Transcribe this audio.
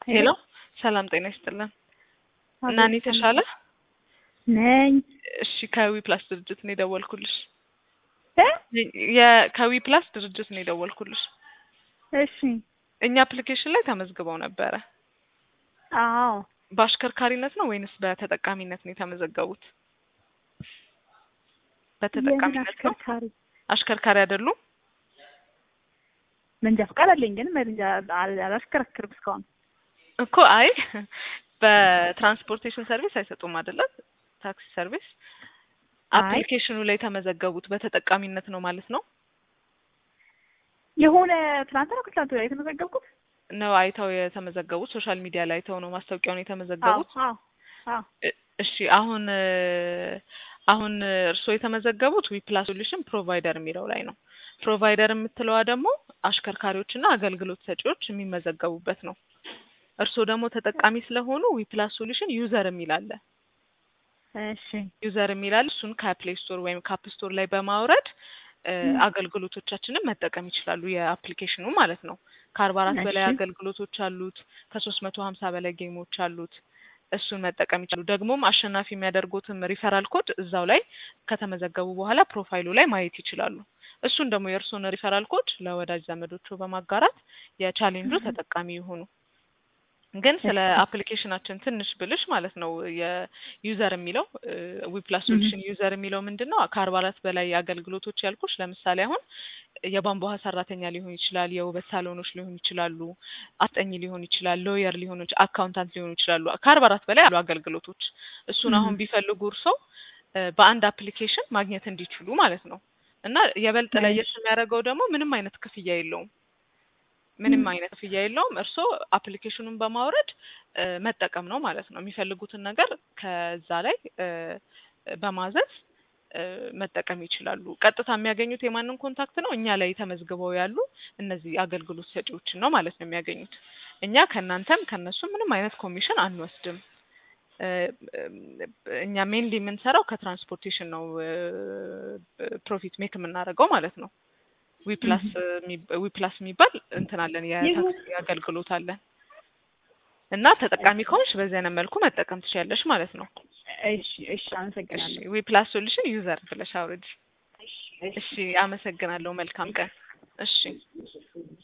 ሄሎ ሰላም ጤና ይስጥልን። እና እኔ ተሻለ ነኝ እሺ ከዊ ፕላስ ድርጅት ነው የደወልኩልሽ። እ የከዊ ፕላስ ድርጅት ነው የደወልኩልሽ። እሺ እኛ አፕሊኬሽን ላይ ተመዝግበው ነበረ። አዎ በአሽከርካሪነት ነው ወይንስ በተጠቃሚነት ነው የተመዘገቡት? በተጠቃሚነት ነው። አሽከርካሪ አሽከርካሪ አይደሉም? መንጃ ፈቃድ አለኝ ግን መንጃ አል- አላሽከረክርም እስካሁን። እኮ አይ በትራንስፖርቴሽን ሰርቪስ አይሰጡም አይደለም? ታክሲ ሰርቪስ አይ። አፕሊኬሽኑ ላይ የተመዘገቡት በተጠቃሚነት ነው ማለት ነው የሆነ ትናንት ነው ከትናንት ወዲያ የተመዘገብኩት። ነው አይተው የተመዘገቡት ሶሻል ሚዲያ ላይ አይተው ነው ማስታወቂያውን የተመዘገቡት አዎ አዎ እ- እሺ አሁን እ፣ አሁን እርስዎ የተመዘገቡት ዊፕላስ ሶሉሽን ፕሮቫይደር የሚለው ላይ ነው። ፕሮቫይደር የምትለዋ ደግሞ አሽከርካሪዎችና አገልግሎት ሰጪዎች የሚመዘገቡበት ነው። እርስዎ ደግሞ ተጠቃሚ ስለሆኑ ዊፕላስ ሶሉሽን ዩዘር የሚል አለ። እሺ ዩዘር የሚል አለ። እሱን ከፕሌይ ስቶር ወይም ከአፕ ስቶር ላይ በማውረድ እ፣ ም። አገልግሎቶቻችንን መጠቀም ይችላሉ። የአፕሊኬሽኑ ማለት ነው። ከአርባ አራት በላይ እሺ። አገልግሎቶች አሉት። ከሶስት መቶ ሀምሳ በላይ ጌሞች አሉት። እሱን መጠቀም ይችላሉ። ደግሞም አሸናፊ የሚያደርጉትም ሪፈራል ኮድ እዛው ላይ ከተመዘገቡ በኋላ ፕሮፋይሉ ላይ ማየት ይችላሉ። እሱን ደግሞ የእርስዎን ሪፈራል ኮድ ለወዳጅ ዘመዶቹ በማጋራት የቻሌንጁ እህ። ተጠቃሚ ይሁኑ። ግን ስለ እሺ። አፕሊኬሽናችን ትንሽ ብልሽ ማለት ነው የዩዘር የሚለው ዊፕላስ እህ። ሶሉሽን ዩዘር የሚለው ምንድን ነው? ከአርባ አራት በላይ አገልግሎቶች ያልኩሽ ለምሳሌ አሁን የቧንቧ ውሃ ሰራተኛ ሊሆን ይችላል፣ የውበት ሳሎኖች ሊሆኑ ይችላሉ፣ አስጠኝ ሊሆን ይችላል፣ ሎየር ሊሆኑ ይች- አካውንታንት ሊሆኑ ይችላሉ። ከአርባ አራት በላይ አሉ አገልግሎቶች። እሱን አሁን እህ። ቢፈልጉ እርሶ በአንድ አፕሊኬሽን ማግኘት እንዲችሉ ማለት ነው። እና የበልጥ ለየት እሺ። የሚያደርገው ደግሞ ምንም አይነት ክፍያ የለውም። ምንም ም። አይነት ክፍያ የለውም። እርስዎ አፕሊኬሽኑን በማውረድ እ፣ መጠቀም ነው ማለት ነው። የሚፈልጉትን ነገር ከዛ ላይ እ፣ በማዘዝ እ፣ መጠቀም ይችላሉ። ቀጥታ የሚያገኙት የማንን ኮንታክት ነው? እኛ ላይ ተመዝግበው ያሉ እነዚህ አገልግሎት ሰጪዎችን ነው ማለት ነው የሚያገኙት። እኛ ከእናንተም ከእነሱም ምንም አይነት ኮሚሽን አንወስድም። እ፣ እኛ ሜንሊ የምንሰራው ከትራንስፖርቴሽን ነው ፕሮፊት ሜክ የምናደርገው ማለት ነው። ዊፕላስ እህ። ዊፕላስ የሚባል እንትን አለን የታክሲ አገልግሎት አለን እና ተጠቃሚ ከሆንሽ በዚህ አይነት መልኩ መጠቀም ትችያለሽ ማለት ነው። እሺ እሺ እሺ አመሰግናለሁ። ዊፕላስ ሶሉሽን ዩዘር ብለሽ አውርድ። እሺ እሺ አመሰግናለሁ። መልካም ቀን። እሺ